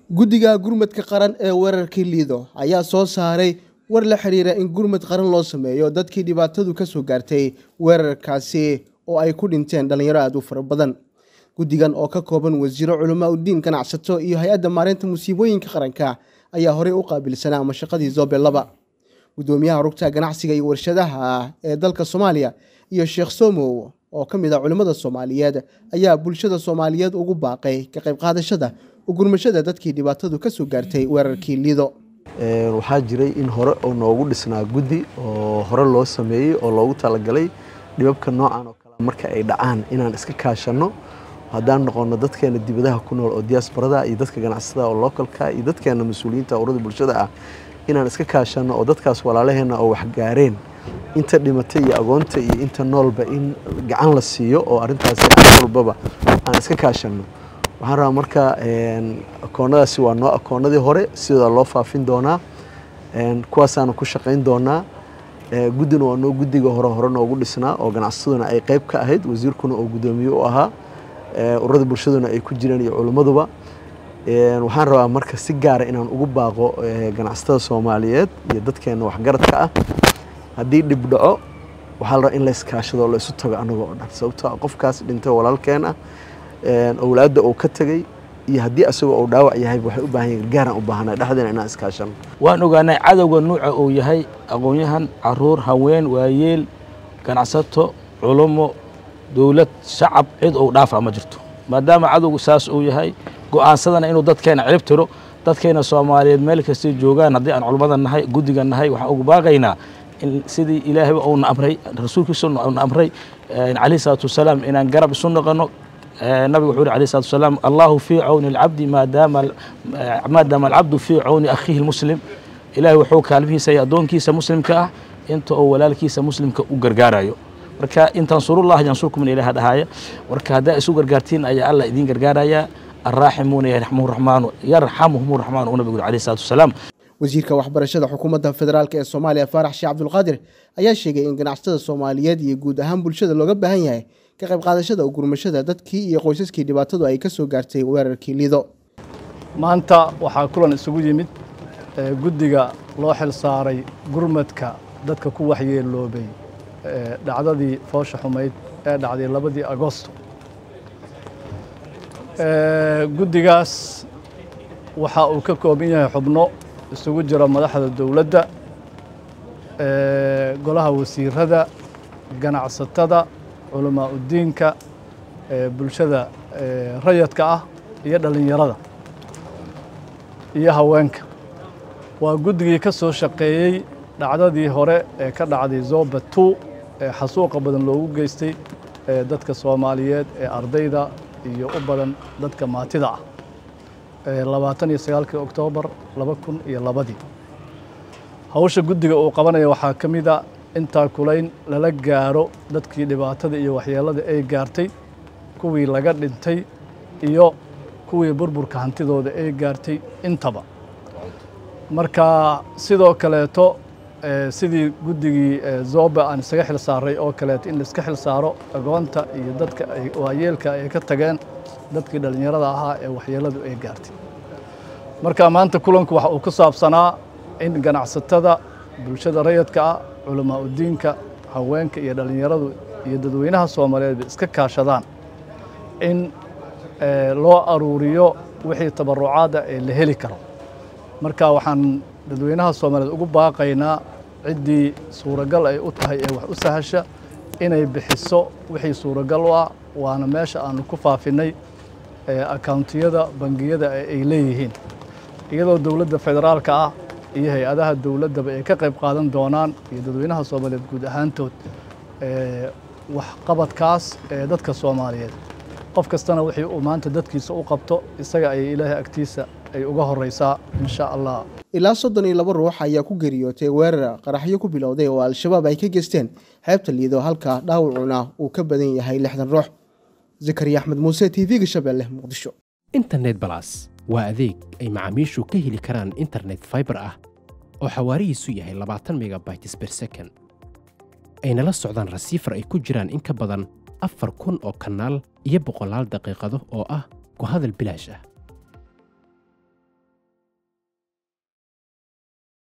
guddiga gurmadka qaran ee weerarkii liido ayaa soo saaray war la xiriira in gurmad qaran loo sameeyo dadkii dhibaatadu ka soo gaartay weerarkaasi oo ay ku dhinteen dhallinyaro aada u fara badan guddigan oo ka kooban wasiiro culamaa uddiin ganacsato iyo hay-adda maareynta musiibooyinka qaranka ayaa horey u qaabilsanaa mashaqadii zobe laba guddoomiyaha rugta ganacsiga iyo warshadaha ee dalka soomaaliya iyo sheekh somow oo ka mid ah culimmada soomaaliyeed ayaa bulshada soomaaliyeed ugu baaqay ka qayb qaadashada ugurmashada dadkii dhibaatadu ka soo gaartay weerarkii liido waxaa jiray in hore oo noogu dhisnaa guddi oo hore loo sameeyey oo loogu talagalay dhibabka noocan oo kale marka ay dhacaan inaan iska kaashanno haddaan noqono dadkeena dibadaha ku nool oo diaasbarada iyo dadka ganacsatada oo localka iyo dadkeena mas-uuliyiinta urada bulshada ah inaan iska kaashanno oo dadkaas walaalaheenna oo waxgaareen inta dhimatay iyo agoonta iyo inta noolba in gacan la siiyo oo arrintaasi aan walbaba aan iska kaashanno waxaan rabaa marka akoonnadaasi waa noo akoonnadii hore sidooda loo faafin doonaa kuwaasaana ku shaqayn doonaa guddina waa noo guddiga hore hore noogu dhisnaa oo ganacsataduna ay qayb ka ahayd wasiirkuna oo guddoomiye u ahaa ururada bulshaduna ay ku jireen iyo culimmaduba waxaan rabaa marka si gaara inaan ugu baaqo ganacsatada soomaaliyeed iyo dadkeena waxgaradka ah haddii dhib dhaco waxaa la rabaa in layskaashado oo laysu tago annaga oo dhan sababtoo qofkaas dhintay walaalkeen ah owlaadda uu ka tegey iyo haddii asagoo uu dhaawac yahay waxay u baahan yihin gaaraan u baahanay dhexdeena inaan iskaashano waan ogaanay cadowga nuuca uu yahay aqoon-yahan caruur haween waayeel ganacsato culummo dowlad shacab cid uu dhaafa ma jirto maadaama cadowgu saas uu yahay go'aansadana inuu dadkeena cirib tiro dadkeena soomaaliyeed meel kastay joogaan haddii aan culummada nahay guddiga nahay waxaan ugu baaqaynaa in sidii ilaahayba uuna amray rasuulkiisa uuna amray calayhi salaatu wasalaam inaan garab isu noqono nabigu wuxuu yuri alayh salatu wasalaam allahu fii cawni alcabdi maadaama maadaama alcabdu fii cawni akhiihi lmuslim ilaahay wuxuu kaalmihiisa iyo addoonkiisa muslimka ah inta oo walaalkiisa muslimka u gargaarayo marka in tansurullaha yansurkum in ilaha dhahaaya marka haddaa isu gargaartiin ayaa allah idiin gargaaraya arraaximuuna yarxamuhu raxmaanu yarxamuhum raxmaanu uu nabigu yuri alayh salatu wasalaam wasiirka waxbarashada xukuumadda federaalk ee soomaaliya faarax sheekh cabdulqaadir ayaa sheegay in ganacsatada soomaaliyeed iyo guud ahaan bulshada looga baahan yahay ka qayb qaadashada ugurmashada dadkii iyo qoysaskii dhibaatadu ay ka soo gaartay weerarkii liido maanta waxaa kulan isugu yimid guddiga loo xil saaray gurmadka dadka ku waxyeeloobay dhacdadii foosha xumayd ee dhacday labadii agosto guddigaas waxa uu ka kooban yahay xubno isugu jira madaxda dowladda golaha wasiirada ganacsatada culamaa uddiinka bulshada rayadka ah iyo dhallinyarada iyo haweenka waa guddigii ka soo shaqeeyey dhacdadii hore ee ka dhacday zoba two ee xasuuqa badan loogu geystay dadka soomaaliyeed ee ardayda iyo u badan dadka maatida ah labaatan iyo sagaalkii oktoobar laba kun iyo labadii hawsha guddiga uu qabanaya waxaa ka mid a intaa kulayn lala gaaro dadkii dhibaatada iyo waxyeelada ay gaartay kuwii laga dhintay iyo kuwii burburka hantidooda ay gaartay intaba marka sidoo kaleeto sidii guddigii zoba aan isaga xil saaray oo kaleeto in laiska xil saaro agoonta iyo dadka waayeelka ay ka tageen dadkii dhallinyarada ahaa ee waxyeeladu ay gaartay marka maanta kulanku waxa uu ku saabsanaa in ganacsatada bulshada rayadka ah culamaa uddiinka haweenka iyo dhallinyaradu iyo dadweynaha soomaaliyeed iska kaashadaan in loo aruuriyo wixii tabarucaada ee la heli karo marka waxaan dadweynaha soomaaliyeed ugu baaqaynaa ciddii suuragal ay u tahay ee wax u sahasha inay bixiso wixii suuragal u ah waana meesha aanu ku faafinay akauntiyada bangiyada ay leeyihiin iyadoo dowladda federaalka ah iyo hay-adaha dowladdaba ay ka qayb qaadan doonaan iyo dadweynaha soomaaliyeed guud ahaantood waxqabadkaas ee dadka soomaaliyeed qof kastana wixii uu maanta dadkiisa u qabto isaga ayay ilaahay agtiisa ay uga horeysaa insha allah ilaa soddon iyo laba ruux ayaa ku geeriyootay weerar qaraxyo ku bilowday oo al-shabaab ay ka geysteen xeebta liido halka dhaawacuna uu ka badan yahay lixdan ruux zakariya axmed muuse t v-ga shabeelle muqdisho internet balas waa adeeg ay macaamiishu ka heli karaan internet faibar ah oo xawaarihiisu yahay labaatan megabytes ber second ayna la socdaan rasiifar ay ku jiraan in ka badan afar kun oo kanaal iyo boqolaal daqiiqado oo ah ku hadal bilaash ah